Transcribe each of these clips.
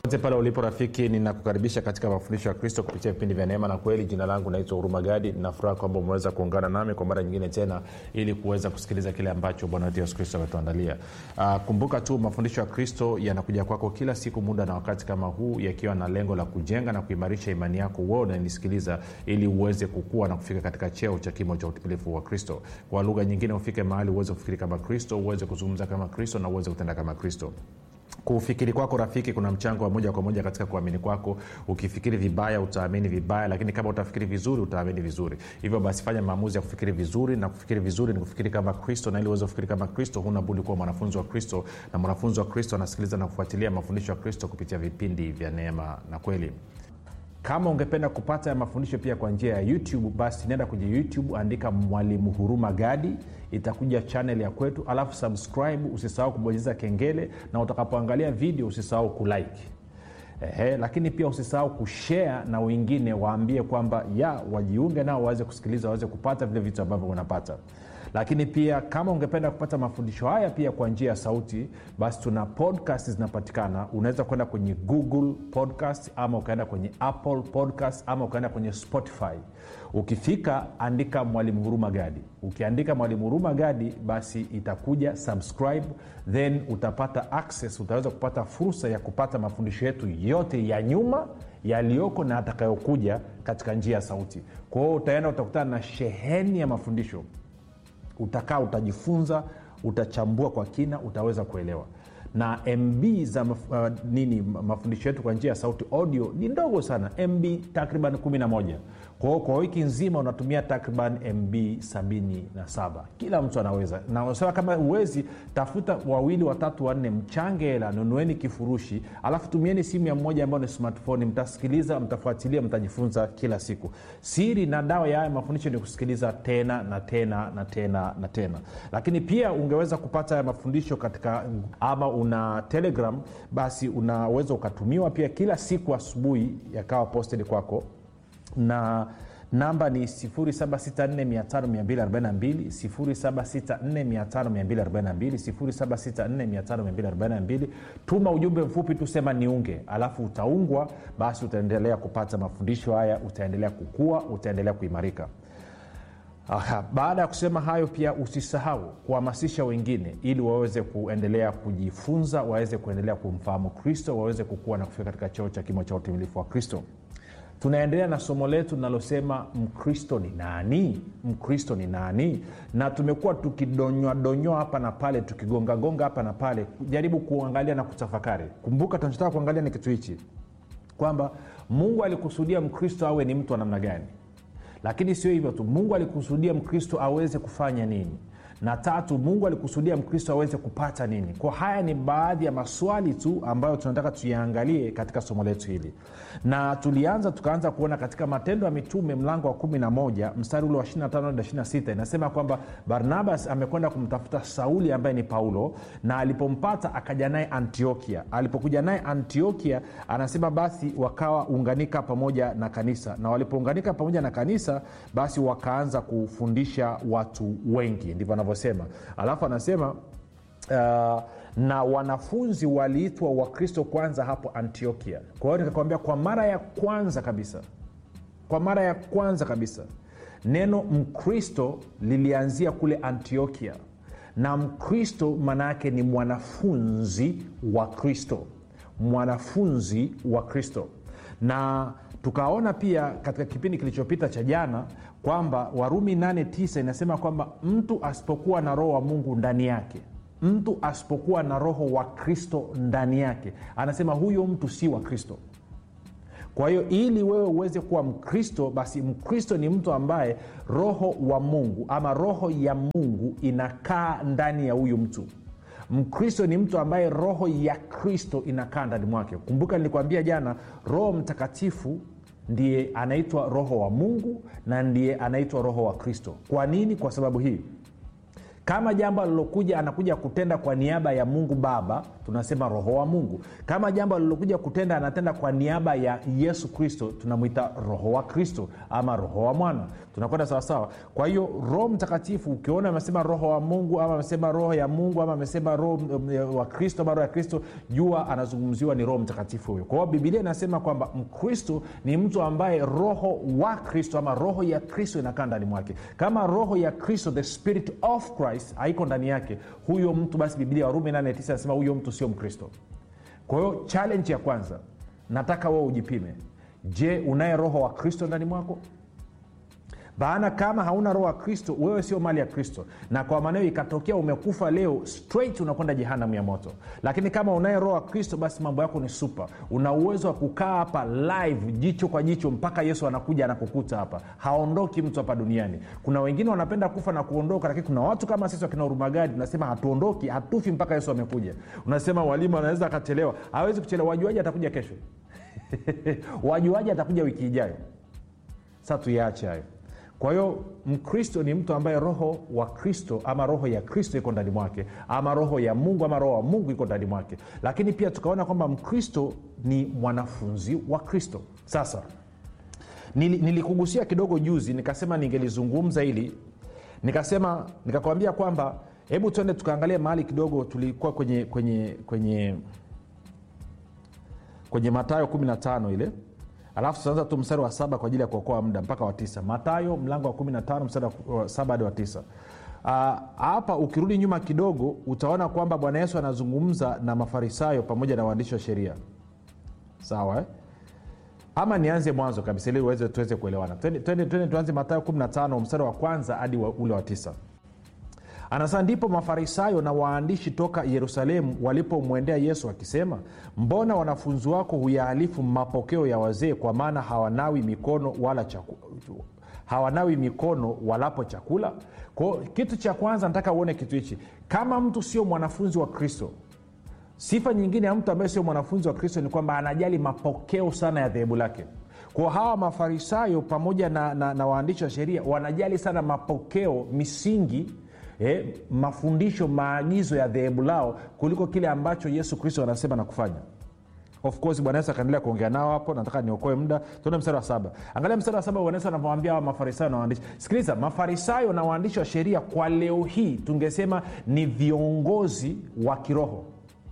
pote pale ulipo rafiki ninakukaribisha katika mafundisho ya kristo kupitia vipindi vya neema na kweli jina langu naitwa huruma gadi ninafuraha kwamba umeweza kuungana nami kwa mara nyingine tena ili kuweza kusikiliza kile ambacho bwana wetu yesu kristo ametuandalia uh, kumbuka tu mafundisho ya kristo yanakuja kwako kila siku muda na wakati kama huu yakiwa na lengo la kujenga na kuimarisha imani yako uo unanisikiliza ili uweze kukua na kufika katika cheo cha kimo cha utimilifu wa kristo kwa lugha nyingine ufike mahali uweze kufikiri kama kristo uweze kuzungumza kama kristo na uweze kutenda kama kristo kufikiri kwako rafiki kuna mchango wa moja kwa moja katika kuamini kwako ukifikiri vibaya utaamini vibaya lakini kama utafikiri vizuri utaamini vizuri hivyo basi fanya maamuzi ya kufikiri vizuri na kufikiri vizuri ni kufikiri kama kristo na ili uweze kufikiri kama kristo huna budi kuwa mwanafunzi wa kristo na mwanafunzi wa kristo anasikiliza na kufuatilia mafundisho ya kristo kupitia vipindi vya neema na kweli kama ungependa kupata ya mafundisho pia kwa njia ya youtube basi nenda kwenye youtube andika mwalimu huruma gadi itakuja chanel ya kwetu alafu subscribe usisahau kubonyeza kengele na utakapoangalia video usisahau kulike Ehe, lakini pia usisahau kushare na wengine waambie kwamba ya wajiunge nao waweze kusikiliza waweze kupata vile vitu ambavyo unapata lakini pia kama ungependa kupata mafundisho haya pia kwa njia ya sauti basi tuna podcast zinapatikana unaweza kwenda kwenye google podcast ama ukaenda kwenye apple podcast ama ukaenda kwenye spotify ukifika andika mwalimu huruma gadi ukiandika mwalimu huruma gadi basi itakuja subscribe then utapata access utaweza kupata fursa ya kupata mafundisho yetu yote ya nyuma yaliyoko na atakayokuja katika njia ya sauti kwa hiyo utaenda utakutana na sheheni ya mafundisho utakaa utajifunza utachambua kwa kina utaweza kuelewa na mb za maf, uh, nini mafundisho yetu kwa njia ya sauti audio ni ndogo sana mb takriban 11 kwa hiyo kwa wiki nzima unatumia takriban mb 77 kila mtu anaweza na unasema kama uwezi tafuta wawili watatu wanne mchange hela nunueni kifurushi alafu tumieni simu ya mmoja ambayo ni smartphone mtasikiliza mtafuatilia mtajifunza kila siku siri na dawa ya haya mafundisho ni kusikiliza tena na tena na tena na tena lakini pia ungeweza kupata haya mafundisho katika ama una telegram basi unaweza ukatumiwa pia kila siku asubuhi yakawa posted kwako na namba ni 7645242 tuma ujumbe mfupi tusema niunge alafu utaungwa basi utaendelea kupata mafundisho haya utaendelea kukua utaendelea kuimarika Aha, baada ya kusema hayo pia usisahau kuhamasisha wengine ili waweze kuendelea kujifunza waweze kuendelea kumfahamu kristo waweze kukua na kufika katika cheo cha kimo cha utimilifu wa kristo tunaendelea na somo letu linalosema mkristo ni nani mkristo ni nani na tumekuwa tukidonywadonywa hapa na pale tukigongagonga hapa na pale jaribu kuangalia na kutafakari kumbuka tunachotaka kuangalia ni kitu hichi kwamba mungu alikusudia mkristo awe ni mtu wa namna gani lakini sio hivyo tu mungu alikusudia mkristo aweze kufanya nini na tatu mungu alikusudia mkristo aweze kupata nini kwa haya ni baadhi ya maswali tu ambayo tunataka tuyaangalie katika somo letu hili na tulianza tukaanza kuona katika matendo ya mitume mlango wa 11 mstari ule wa 25 inasema kwamba barnabas amekwenda kumtafuta sauli ambaye ni paulo na alipompata akaja naye antiokia alipokuja naye antiokia anasema basi wakawa unganika pamoja na kanisa na walipounganika pamoja na kanisa basi wakaanza kufundisha watu wengi ndivyo anavyosema alafu anasema uh, na wanafunzi waliitwa wakristo kwanza hapo antiokia kwa hiyo nikakwambia kwa mara ya kwanza kabisa kwa mara ya kwanza kabisa neno mkristo lilianzia kule antiokia na mkristo maana yake ni mwanafunzi wa kristo mwanafunzi wa kristo na tukaona pia katika kipindi kilichopita cha jana kwamba warumi 89 inasema kwamba mtu asipokuwa na roho wa mungu ndani yake mtu asipokuwa na roho wa kristo ndani yake anasema huyo mtu si wa kristo kwa hiyo ili wewe uweze kuwa mkristo basi mkristo ni mtu ambaye roho wa mungu ama roho ya mungu inakaa ndani ya huyu mtu mkristo ni mtu ambaye roho ya kristo inakaa ndani mwake kumbuka nilikwambia jana roho mtakatifu ndiye anaitwa roho wa mungu na ndiye anaitwa roho wa kristo kwa nini kwa sababu hii kama jambo alilokuja anakuja kutenda kwa niaba ya mungu baba tunasema roho wa mungu kama jambo alilokuja kutenda anatenda kwa niaba ya yesu kristo tunamwita roho wa kristo ama roho wa mwana tunakwenda sawasawa kwa hiyo roho mtakatifu ukiona amesema roho wa mungu ama amesema roho ya mungu ama amesema roho um, wa kristo ama roho ya kristo jua anazungumziwa ni roho mtakatifu huyo kwa hiyo bibilia inasema kwamba mkristo ni mtu ambaye roho wa kristo ama roho ya kristo inakaa ndani mwake kama roho ya kristo the spirit of christ haiko ndani yake huyo mtu basi bibilia warumi 89 anasema huyo mtu sio mkristo kwa hiyo challenge ya kwanza nataka wewe ujipime je unaye roho wa kristo ndani mwako maana kama hauna roho wa kristo wewe sio mali ya kristo na kwa maneo ikatokea umekufa leo straight unakwenda jehanamu ya moto lakini kama unaye roho wa kristo basi mambo yako ni supa una uwezo wa kukaa hapa live jicho kwa jicho mpaka yesu anakuja anakukuta hapa haondoki mtu hapa duniani kuna wengine wanapenda kufa na kuondoka lakini kuna watu kama sisi wakina urumagadi tunasema hatuondoki hatufi mpaka yesu amekuja unasema walimu anaweza akachelewa hawezi kuchelewa wajuaji atakuja kesho wajuaji atakuja wiki ijayo sa tuyaache hayo kwa hiyo mkristo ni mtu ambaye roho wa kristo ama roho ya kristo iko ndani mwake ama roho ya mungu ama roho wa mungu iko ndani mwake lakini pia tukaona kwamba mkristo ni mwanafunzi wa kristo sasa nili, nilikugusia kidogo juzi nikasema ningelizungumza hili nikasema nikakwambia kwamba hebu tuende tukaangalia mahali kidogo tulikuwa kwenye kwenye kwenye kwenye matayo 15 ile alafu tutaanza tu mstari wa saba kwa ajili ya kuokoa muda mpaka wa tisa matayo mlango wa 15 mstari wa saba hadi wa tisa hapa uh, ukirudi nyuma kidogo utaona kwamba bwana yesu anazungumza na mafarisayo pamoja na waandishi wa sheria sawa eh? ama nianze mwanzo kabisa ili uweze tuweze kuelewana twende tuanze matayo 15 mstari wa kwanza hadi wa, ule wa tisa anasema ndipo mafarisayo na waandishi toka yerusalemu walipomwendea yesu akisema mbona wanafunzi wako huyahalifu mapokeo ya wazee kwa maana hawanawi mikono wala chaku, hawanawi mikono walapo chakula kwao kitu cha kwanza nataka uone kitu hichi kama mtu sio mwanafunzi wa kristo sifa nyingine ya mtu ambaye sio mwanafunzi wa kristo ni kwamba anajali mapokeo sana ya dhehebu lake kwa hawa mafarisayo pamoja na, na, na waandishi wa sheria wanajali sana mapokeo misingi eh, mafundisho maagizo ya dhehebu lao kuliko kile ambacho yesu kristo anasema na kufanya of course bwana yesu akaendelea kuongea nao hapo nataka niokoe muda tuone mstari wa saba angalia mstari wa saba bwana yesu anavyoambia hawa mafarisayo na waandishi sikiliza mafarisayo na waandishi wa sheria kwa leo hii tungesema ni viongozi wa kiroho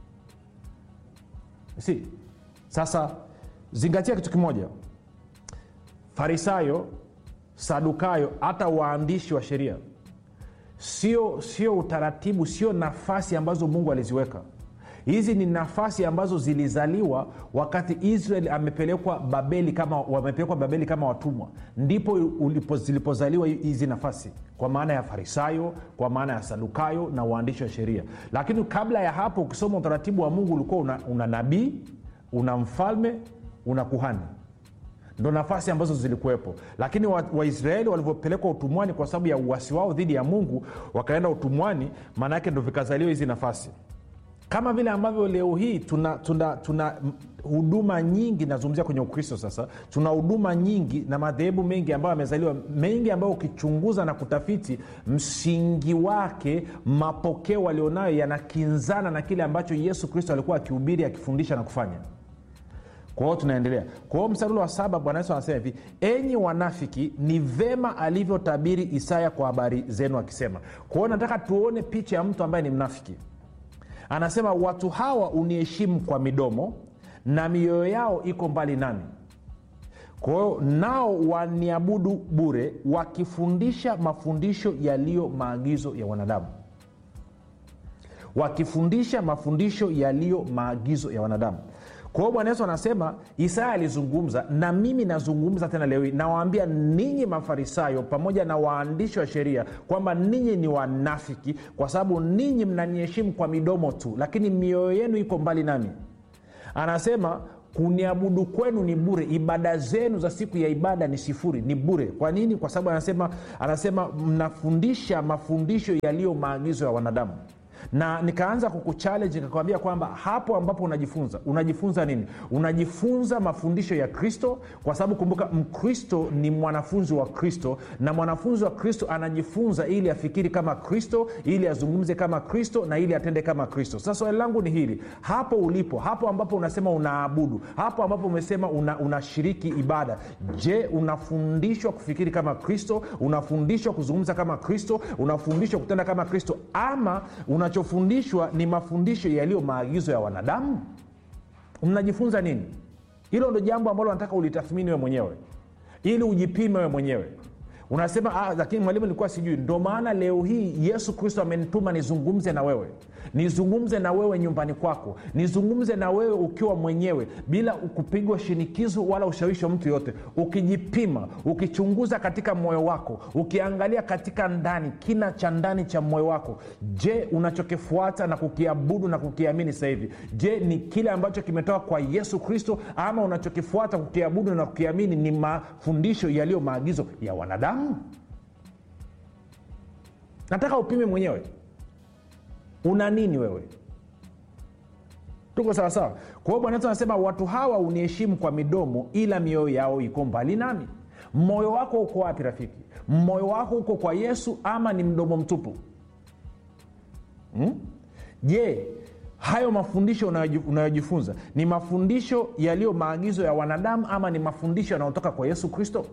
si sasa zingatia kitu kimoja farisayo sadukayo hata waandishi wa sheria sio sio utaratibu sio nafasi ambazo mungu aliziweka hizi ni nafasi ambazo zilizaliwa wakati israel amepelekwa babeli kama wamepelekwa babeli kama watumwa ndipo ulipo, zilipozaliwa hizi nafasi kwa maana ya farisayo kwa maana ya sadukayo na waandishi wa sheria lakini kabla ya hapo ukisoma utaratibu wa mungu ulikuwa una, una nabii una mfalme una kuhani ndo nafasi ambazo zilikuwepo lakini waisraeli wa walivyopelekwa utumwani kwa sababu ya uwasi wao dhidi ya mungu wakaenda utumwani maana yake ndo vikazaliwa hizi nafasi kama vile ambavyo leo hii tuna tuna tuna huduma nyingi nazungumzia kwenye ukristo sasa tuna huduma nyingi na madhehebu mengi ambayo yamezaliwa mengi ambayo ukichunguza na kutafiti msingi wake mapokeo walionayo yanakinzana na kile ambacho yesu kristo alikuwa akihubiri akifundisha na kufanya kwa hiyo tunaendelea kwa hiyo mstari wa saba bwana yesu anasema hivi enyi wanafiki ni vema alivyotabiri isaya kwa habari zenu akisema kwa hiyo nataka tuone picha ya mtu ambaye ni mnafiki anasema watu hawa uniheshimu kwa midomo na mioyo yao iko mbali nami kwa hiyo nao waniabudu bure wakifundisha mafundisho yaliyo maagizo ya wanadamu wakifundisha mafundisho yaliyo maagizo ya wanadamu kwa hiyo bwana yesu anasema isaya alizungumza na mimi nazungumza tena leo hii nawaambia ninyi mafarisayo pamoja na waandishi wa sheria kwamba ninyi ni wanafiki kwa sababu ninyi mnaniheshimu kwa midomo tu lakini mioyo yenu iko mbali nami anasema kuniabudu kwenu ni bure ibada zenu za siku ya ibada ni sifuri ni bure kwa nini kwa sababu anasema anasema mnafundisha mafundisho yaliyo maagizo ya wanadamu na nikaanza kukuchallenge nikakwambia kwamba hapo ambapo unajifunza unajifunza nini unajifunza mafundisho ya kristo kwa sababu kumbuka mkristo ni mwanafunzi wa kristo na mwanafunzi wa kristo anajifunza ili afikiri kama kristo ili azungumze kama kristo na ili atende kama kristo sasa swali langu ni hili hapo ulipo hapo ambapo unasema unaabudu hapo ambapo umesema unashiriki una ibada je unafundishwa kufikiri kama kristo unafundishwa kuzungumza kama kristo unafundishwa kutenda kama kristo ama unachofundishwa ni mafundisho yaliyo maagizo ya wanadamu mnajifunza nini hilo ndo jambo ambalo nataka ulitathmini we mwenyewe ili ujipime we mwenyewe unasema ah, lakini mwalimu nilikuwa sijui ndo maana leo hii yesu kristo amenituma nizungumze na wewe nizungumze na wewe nyumbani kwako nizungumze na wewe ukiwa mwenyewe bila kupigwa shinikizo wala ushawishi wa mtu yoyote ukijipima ukichunguza katika moyo wako ukiangalia katika ndani kina cha ndani cha moyo wako je unachokifuata na kukiabudu na kukiamini sasa hivi je ni kile ambacho kimetoka kwa yesu kristo ama unachokifuata kukiabudu na kukiamini ni mafundisho yaliyo maagizo ya wanadamu nataka upime mwenyewe una nini wewe tuko sawasawa kwa hiyo bwana yesu anasema watu hawa uniheshimu kwa midomo ila mioyo yao iko mbali nami moyo wako uko wapi rafiki moyo wako uko kwa yesu ama ni mdomo mtupu hmm? je hayo mafundisho unayojifunza ni mafundisho yaliyo maagizo ya wanadamu ama ni mafundisho yanayotoka kwa yesu kristo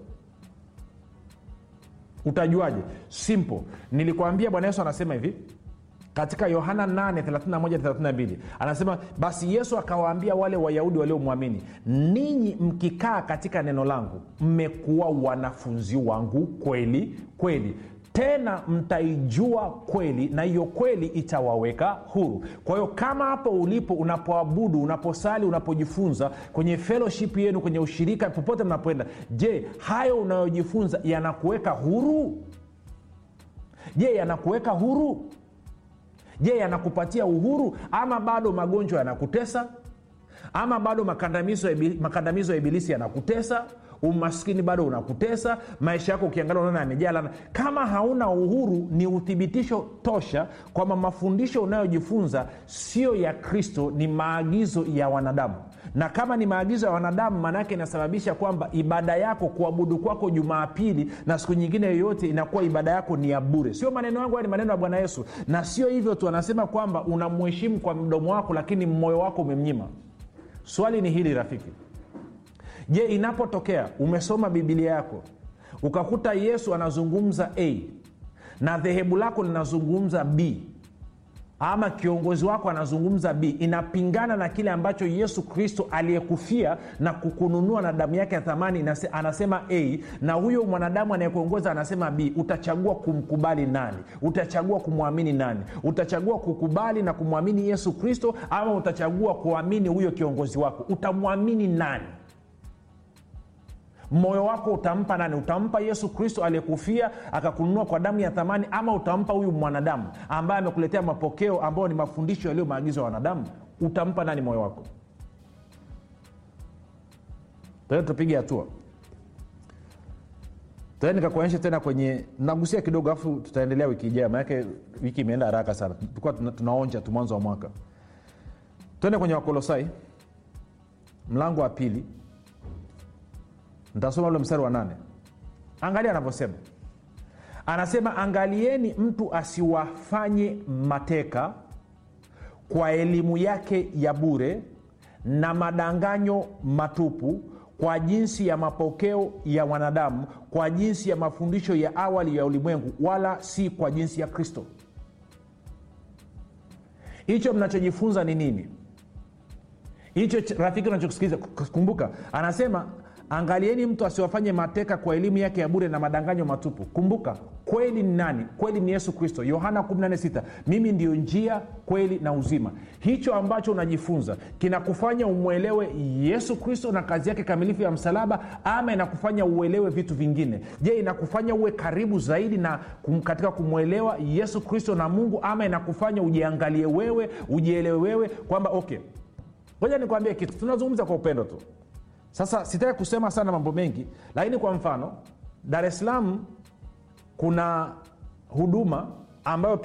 utajuaje simple nilikwambia bwana yesu anasema hivi katika yohana 8 anasema basi yesu akawaambia wale wayahudi waliomwamini ninyi mkikaa katika neno langu mmekuwa wanafunzi wangu kweli kweli tena mtaijua kweli na hiyo kweli itawaweka huru kwa hiyo kama hapo ulipo unapoabudu unaposali unapojifunza kwenye fellowship yenu kwenye ushirika popote mnapoenda je hayo unayojifunza yanakuweka huru je yanakuweka huru je yanakupatia uhuru ama bado magonjwa yanakutesa ama bado makandamizo ya ibilisi, makandamizo ya ibilisi yanakutesa umaskini bado unakutesa maisha yako ukiangalia unaona yamejaa lana kama hauna uhuru ni uthibitisho tosha kwamba mafundisho unayojifunza sio ya kristo ni maagizo ya wanadamu na kama ni maagizo ya wanadamu maanaake inasababisha kwamba ibada yako kuabudu kwako jumaapili na siku nyingine yoyote inakuwa ibada yako ni ya bure sio maneno yangu ni maneno ya bwana yesu na sio hivyo tu anasema kwamba unamheshimu kwa mdomo wako lakini moyo wako umemnyima swali ni hili rafiki je inapotokea umesoma bibilia yako ukakuta yesu anazungumza a na dhehebu lako linazungumza b ama kiongozi wako anazungumza b inapingana na kile ambacho yesu kristo aliyekufia na kukununua na damu yake ya thamani anasema a na huyo mwanadamu anayekuongoza anasema b utachagua kumkubali nani utachagua kumwamini nani utachagua kukubali na kumwamini yesu kristo ama utachagua kuamini huyo kiongozi wako utamwamini nani moyo wako utampa nani utampa yesu kristo aliyekufia akakununua kwa damu ya thamani ama utampa huyu mwanadamu ambaye amekuletea mapokeo ambayo ni mafundisho yaliyo maagizo ya wanadamu utampa nani moyo wako tena tupige hatua tena nikakuonyesha tena kwenye nagusia kidogo afu tutaendelea wiki ijayo maanake wiki imeenda haraka sana tulikuwa tuna, tunaonja tu mwanzo wa mwaka twende kwenye wakolosai mlango wa pili ntasoma ule mstari wa nane angalia anavyosema anasema angalieni mtu asiwafanye mateka kwa elimu yake ya bure na madanganyo matupu kwa jinsi ya mapokeo ya wanadamu kwa jinsi ya mafundisho ya awali ya ulimwengu wala si kwa jinsi ya kristo hicho mnachojifunza ni nini hicho rafiki unachokisikiliza kumbuka anasema angalieni mtu asiwafanye mateka kwa elimu yake ya bure na madanganyo matupu kumbuka kweli ni nani kweli ni yesu kristo yohana 146 mimi ndio njia kweli na uzima hicho ambacho unajifunza kinakufanya umwelewe yesu kristo na kazi yake kamilifu ya msalaba ama inakufanya uelewe vitu vingine je inakufanya uwe karibu zaidi na kum, katika kumwelewa yesu kristo na mungu ama inakufanya ujiangalie wewe ujielewe wewe kwamba okay ngoja nikwambie kitu tunazungumza kwa upendo tu sasa sitaki kusema sana mambo mengi lakini kwa mfano dar es salaam kuna huduma ambayo